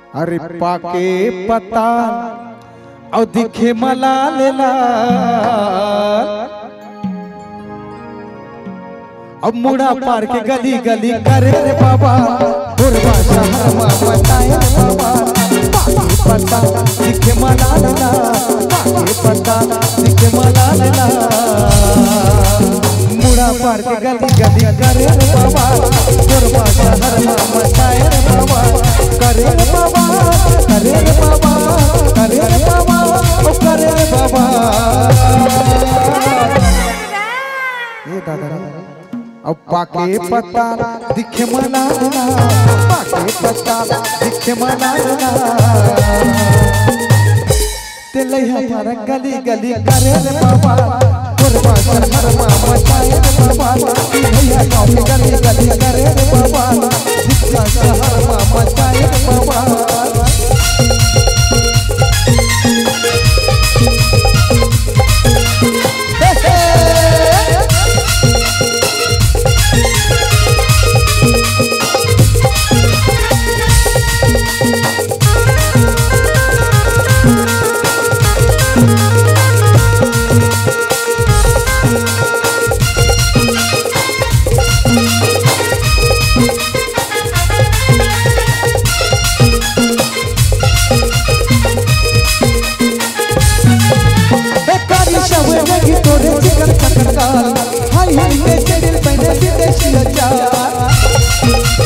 अरे पाके पता और दिखे मलाल लाल अब मुड़ा पार के गली गली करे रे बाबा बुरबा शहरमा बताए रे बाबा पाके पता दिखे मलाल लाल पाके पता दिखे मलाल लाल मुड़ा पार के गली गली करे रे बाबा बुरबा शहरमा बताए रे बाबा करे रे बाबा करे रे बाबा करे रे बाबा ओ करे रे बाबा ए दादा रे अब पाके पत्ता दिखे मना ना पाके पत्ता दिखे मना ना तेले हमारा गली गली करे रे बाबा कुर्बा शहरमा मचाए रे बाबा भैया गाँव के गली गली करे रे बाबा दिखा शहरमा मचाए रे बाबा हे हे बेकारी शवे लगी तोरे चिकन कटकाल हाय हाय के चढ़िल पहने विदेशी अचार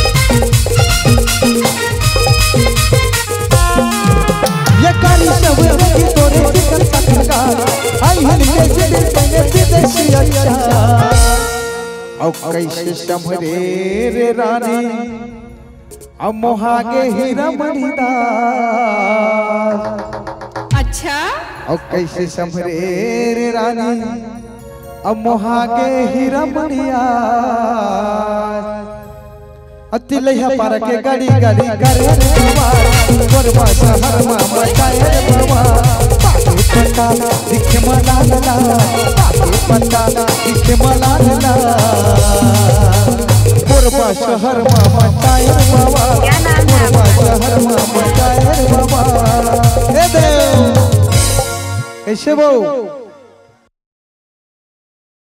ये कारी शवे लगी तोरे चिकन कटकाल हाय हाय के चढ़िल पहने विदेशी अचार औ कैसे संभरे रे रानी अब मोहागे हीरा मणिदास अच्छा और कैसे संभरे रे रानी अब मोहागे हीरा मणिया अतिलैया पार के गाड़ी गाड़ी करे रे बाबा गोरबा शहर मा मचाए रे बाबा पाके पत्ता दिखे मला ला पाके पत्ता दिखे मला ला गोरबा शहर मा मचाए रे बाबा क्या नाम है गोरबा शहर मा मचाए रे बाबा हे देव ऐसे बहु